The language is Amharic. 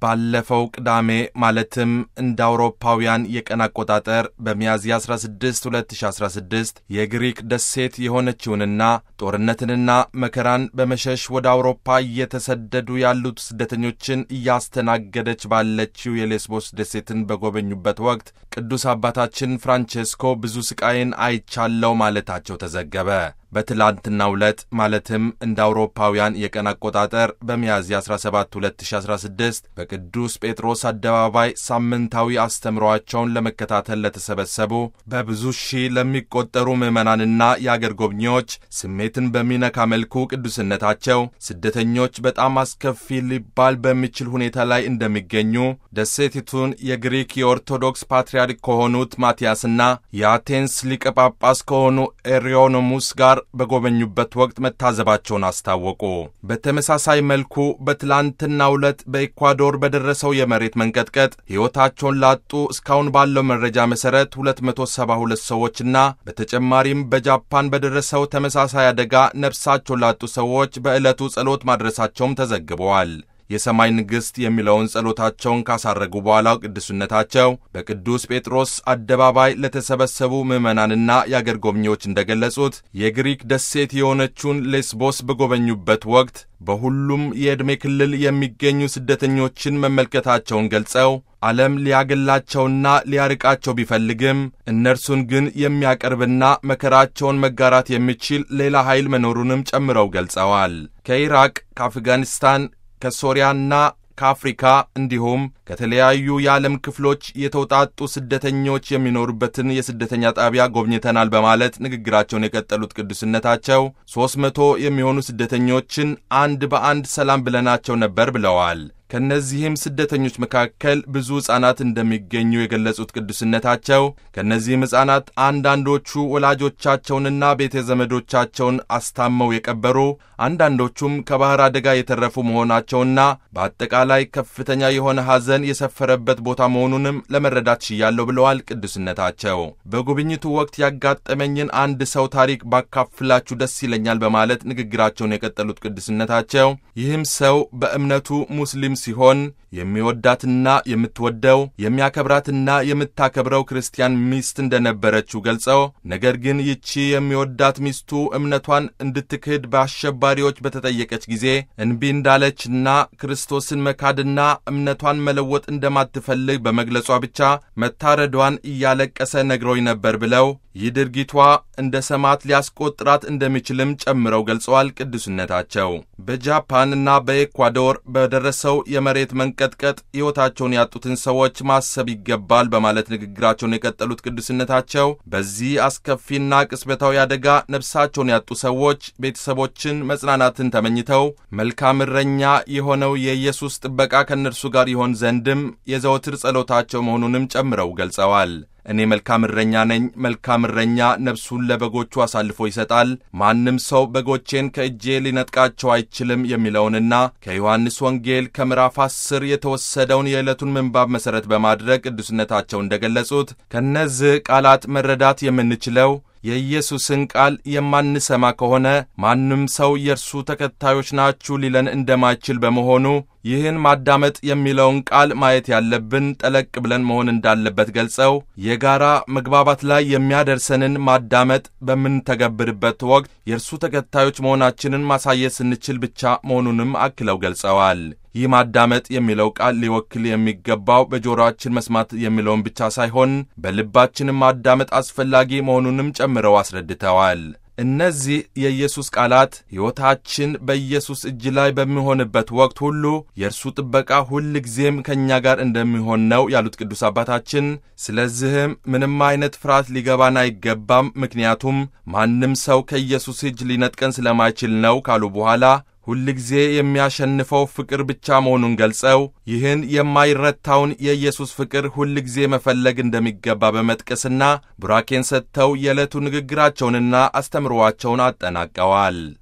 ባለፈው ቅዳሜ ማለትም እንደ አውሮፓውያን የቀን አቆጣጠር በሚያዝያ 16 2016 የግሪክ ደሴት የሆነችውንና ጦርነትንና መከራን በመሸሽ ወደ አውሮፓ እየተሰደዱ ያሉት ስደተኞችን እያስተናገደች ባለችው የሌስቦስ ደሴትን በጎበኙበት ወቅት ቅዱስ አባታችን ፍራንቼስኮ ብዙ ስቃይን አይቻለው ማለታቸው ተዘገበ። በትላንትናው ዕለት ማለትም እንደ አውሮፓውያን የቀን አቆጣጠር በሚያዝያ 17 2016 በቅዱስ ጴጥሮስ አደባባይ ሳምንታዊ አስተምሯቸውን ለመከታተል ለተሰበሰቡ በብዙ ሺህ ለሚቆጠሩ ምዕመናንና የአገር ጎብኚዎች ስሜትን በሚነካ መልኩ ቅዱስነታቸው ስደተኞች በጣም አስከፊ ሊባል በሚችል ሁኔታ ላይ እንደሚገኙ ደሴቲቱን የግሪክ የኦርቶዶክስ ፓትርያርክ ከሆኑት ማቲያስና የአቴንስ ሊቀ ጳጳስ ከሆኑ ኤሪዮኖሙስ ጋር በጎበኙበት ወቅት መታዘባቸውን አስታወቁ። በተመሳሳይ መልኩ በትላንትናው ዕለት በኢኳዶር በደረሰው የመሬት መንቀጥቀጥ ሕይወታቸውን ላጡ እስካሁን ባለው መረጃ መሠረት 272 ሰዎችና በተጨማሪም በጃፓን በደረሰው ተመሳሳይ አደጋ ነፍሳቸውን ላጡ ሰዎች በዕለቱ ጸሎት ማድረሳቸውም ተዘግበዋል። የሰማይ ንግሥት የሚለውን ጸሎታቸውን ካሳረጉ በኋላ ቅዱስነታቸው በቅዱስ ጴጥሮስ አደባባይ ለተሰበሰቡ ምዕመናንና የአገር ጎብኚዎች እንደገለጹት የግሪክ ደሴት የሆነችውን ሌስቦስ በጎበኙበት ወቅት በሁሉም የዕድሜ ክልል የሚገኙ ስደተኞችን መመልከታቸውን ገልጸው ዓለም ሊያገላቸውና ሊያርቃቸው ቢፈልግም እነርሱን ግን የሚያቀርብና መከራቸውን መጋራት የሚችል ሌላ ኃይል መኖሩንም ጨምረው ገልጸዋል። ከኢራቅ፣ ከአፍጋኒስታን ከሶሪያና ከአፍሪካ እንዲሁም ከተለያዩ የዓለም ክፍሎች የተውጣጡ ስደተኞች የሚኖሩበትን የስደተኛ ጣቢያ ጎብኝተናል በማለት ንግግራቸውን የቀጠሉት ቅዱስነታቸው ሦስት መቶ የሚሆኑ ስደተኞችን አንድ በአንድ ሰላም ብለናቸው ነበር ብለዋል። ከእነዚህም ስደተኞች መካከል ብዙ ሕፃናት እንደሚገኙ የገለጹት ቅዱስነታቸው ከእነዚህም ሕፃናት አንዳንዶቹ ወላጆቻቸውንና ቤተ ዘመዶቻቸውን አስታመው የቀበሩ፣ አንዳንዶቹም ከባሕር አደጋ የተረፉ መሆናቸውና በአጠቃላይ ከፍተኛ የሆነ ሐዘን የሰፈረበት ቦታ መሆኑንም ለመረዳት ችያለሁ ብለዋል። ቅዱስነታቸው በጉብኝቱ ወቅት ያጋጠመኝን አንድ ሰው ታሪክ ባካፍላችሁ ደስ ይለኛል በማለት ንግግራቸውን የቀጠሉት ቅዱስነታቸው ይህም ሰው በእምነቱ ሙስሊም ሲሆን የሚወዳትና የምትወደው የሚያከብራትና የምታከብረው ክርስቲያን ሚስት እንደነበረችው ገልጸው ነገር ግን ይቺ የሚወዳት ሚስቱ እምነቷን እንድትክድ በአሸባሪዎች በተጠየቀች ጊዜ እንቢ እንዳለችና ክርስቶስን መካድና እምነቷን መለወጥ እንደማትፈልግ በመግለጿ ብቻ መታረዷን እያለቀሰ ነግሮኝ ነበር ብለው ይህ ድርጊቷ እንደ ሰማዕት ሊያስቆጥራት እንደሚችልም ጨምረው ገልጸዋል። ቅዱስነታቸው በጃፓንና በኤኳዶር በደረሰው የመሬት መንቀጥቀጥ ሕይወታቸውን ያጡትን ሰዎች ማሰብ ይገባል በማለት ንግግራቸውን የቀጠሉት ቅዱስነታቸው በዚህ አስከፊና ቅጽበታዊ አደጋ ነፍሳቸውን ያጡ ሰዎች ቤተሰቦችን መጽናናትን ተመኝተው መልካም እረኛ የሆነው የኢየሱስ ጥበቃ ከእነርሱ ጋር ይሆን ዘንድም የዘወትር ጸሎታቸው መሆኑንም ጨምረው ገልጸዋል። እኔ መልካም እረኛ ነኝ። መልካም እረኛ ነፍሱን ለበጎቹ አሳልፎ ይሰጣል። ማንም ሰው በጎቼን ከእጄ ሊነጥቃቸው አይችልም የሚለውንና ከዮሐንስ ወንጌል ከምዕራፍ አስር የተወሰደውን የዕለቱን ምንባብ መሠረት በማድረግ ቅዱስነታቸው እንደገለጹት ከእነዚህ ቃላት መረዳት የምንችለው የኢየሱስን ቃል የማንሰማ ከሆነ ማንም ሰው የእርሱ ተከታዮች ናችሁ ሊለን እንደማይችል በመሆኑ ይህን ማዳመጥ የሚለውን ቃል ማየት ያለብን ጠለቅ ብለን መሆን እንዳለበት ገልጸው የጋራ መግባባት ላይ የሚያደርሰንን ማዳመጥ በምንተገብርበት ወቅት የእርሱ ተከታዮች መሆናችንን ማሳየት ስንችል ብቻ መሆኑንም አክለው ገልጸዋል። ይህ ማዳመጥ የሚለው ቃል ሊወክል የሚገባው በጆሮአችን መስማት የሚለውን ብቻ ሳይሆን በልባችንም ማዳመጥ አስፈላጊ መሆኑንም ጨምረው አስረድተዋል። እነዚህ የኢየሱስ ቃላት ሕይወታችን በኢየሱስ እጅ ላይ በሚሆንበት ወቅት ሁሉ የእርሱ ጥበቃ ሁል ጊዜም ከእኛ ጋር እንደሚሆን ነው ያሉት ቅዱስ አባታችን። ስለዚህም ምንም አይነት ፍርሃት ሊገባን አይገባም፣ ምክንያቱም ማንም ሰው ከኢየሱስ እጅ ሊነጥቀን ስለማይችል ነው ካሉ በኋላ ሁልጊዜ የሚያሸንፈው ፍቅር ብቻ መሆኑን ገልጸው ይህን የማይረታውን የኢየሱስ ፍቅር ሁልጊዜ መፈለግ እንደሚገባ በመጥቀስና ቡራኬን ሰጥተው የዕለቱ ንግግራቸውንና አስተምሮዋቸውን አጠናቀዋል።